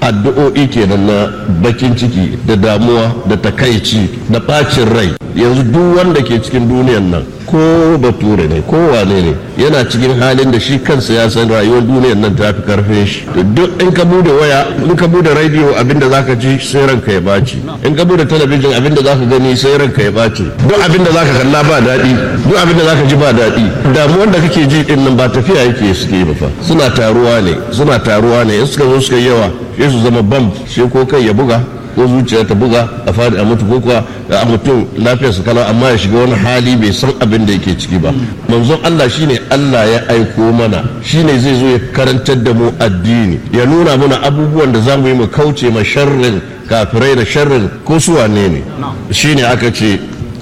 addu'o'i kenan na bakin ciki da damuwa da takaici da bacin rai yanzu duk wanda ke cikin duniyan nan ko bature ne ko wane ne yana cikin halin da shi kansa ya san rayuwar duniyan nan ta fi karfin shi to duk in ka bude waya in ka bude radio abinda zaka ji sai ranka ya baci in ka bude talabijin abinda zaka gani sai ranka ya baci duk abinda zaka kalla ba daɗi duk abinda zaka ji ba daɗi damuwar da kake ji din nan ba tafiya yake suke ba fa suna taruwa ne suna taruwa ne in suka zo suka yawa sai su zama bam sai ko kai ya buga ko zuciya ta buga a fadi a mutu ko kuwa a mutum lafiyar su kalau amma ya shiga wani hali bai san abin da yake ciki ba manzon Allah shine Allah ya aiko mana shine zai zo ya karantar da mu addini ya nuna mana abubuwan da zamu yi mu kauce ma sharrin kafirai da sharrin ko su wane ne shine aka ce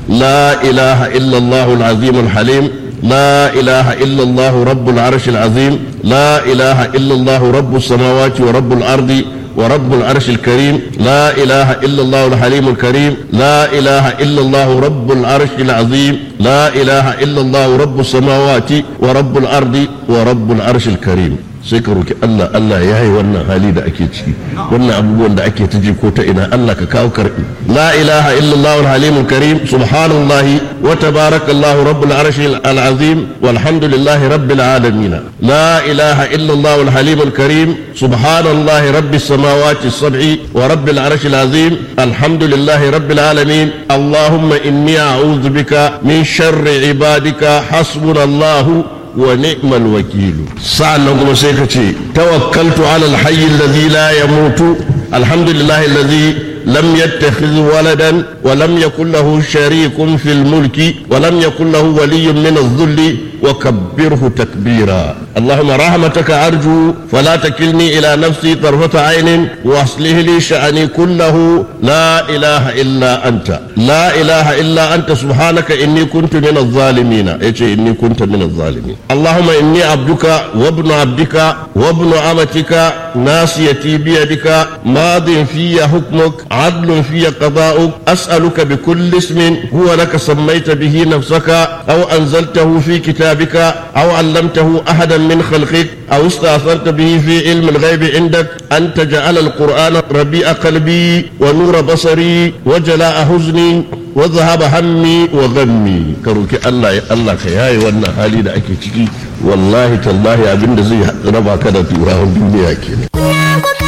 la ilaha illallah al-azim al-halim لا إله إلا الله رب العرش العظيم لا إله إلا الله رب السماوات ورب الأرض ورب العرش الكريم لا إله إلا الله الحليم الكريم لا إله إلا الله رب العرش العظيم لا إله إلا الله رب السماوات ورب الأرض ورب العرش الكريم sai ka roki Allah Allah ya yi wannan hali da ake ciki wannan abubuwan da ake ta ji ko ta ina Allah ka kawo karbi la ilaha illallah al-halim karim subhanallahi wa tabarakallahu rabbul arshi al-azim walhamdulillahi rabbil alamin la ilaha illallah al-halim karim subhanallahi rabbis samawati as-sab'i wa rabbil arshi al-azim alhamdulillahi rabbil alamin allahumma inni a'udhu bika min sharri ibadika hasbunallahu ونعم الوكيل سألنا كما سيكتي توكلت على الحي الذي لا يموت الحمد لله الذي لم يتخذ ولدا ولم يكن له شريك في الملك ولم يكن له ولي من الذل وكبره تكبيرا اللهم رحمتك أرجو فلا تكلني إلى نفسي طرفة عين وأصله لي شأني كله لا إله إلا أنت لا إله إلا أنت سبحانك إني كنت من الظالمين إيش إني كنت من الظالمين اللهم إني عبدك وابن عبدك وابن أمتك ناصيتي بيدك ماض في حكمك عدل في قضاؤك أسألك بكل اسم هو لك سميت به نفسك أو أنزلته في كتابك أو علمته أحدا من خلقك أو استأثرت به في علم الغيب عندك أن تجعل القرآن ربيع قلبي ونور بصري وجلاء حزني وذهب همي وغمي كروك الله يا الله كياي وانا حالي da ake ciki wallahi tallahi abinda zai raba ka da turawan duniya kenan